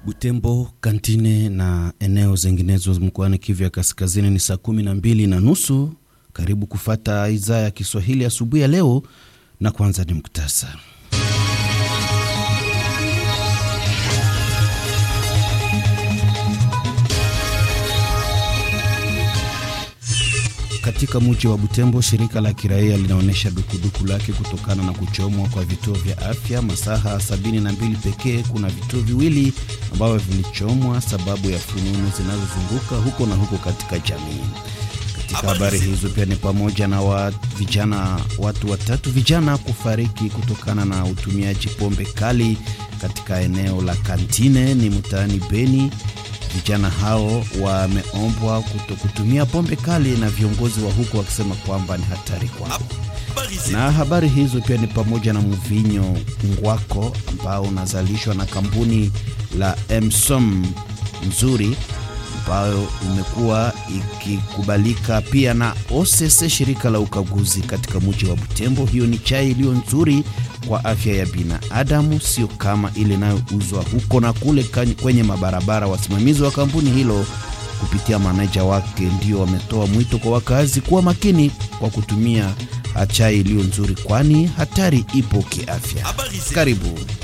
Butembo, Kantine na eneo zinginezo mkoani Kivu ya Kaskazini ni saa kumi na mbili na nusu. Karibu kufata idhaa ya Kiswahili asubuhi ya leo, na kwanza ni muktasari. Katika mji wa Butembo, shirika la kiraia linaonyesha dukuduku lake kutokana na kuchomwa kwa vituo vya afya. Masaha sabini na mbili pekee, kuna vituo viwili ambavyo vilichomwa sababu ya fununu zinazozunguka huko na huko katika jamii. Katika habari hizo pia ni pamoja na wa vijana, watu watatu vijana kufariki kutokana na utumiaji pombe kali katika eneo la Kantine ni mtaani Beni. Vijana hao wameombwa kuto kutumia pombe kali na viongozi wa huko wakisema kwamba ni hatari kwao. Na habari hizo pia ni pamoja na mvinyo ngwako ambao unazalishwa na kampuni la Emsom nzuri ambayo imekuwa ikikubalika pia na OCC, shirika la ukaguzi katika mji wa Butembo. Hiyo ni chai iliyo nzuri kwa afya ya binadamu, sio kama ile inayouzwa huko na kule kwenye mabarabara. Wasimamizi wa kampuni hilo kupitia maneja wake ndio wametoa mwito kwa wakazi kuwa makini kwa kutumia chai iliyo nzuri, kwani hatari ipo kiafya. Karibu.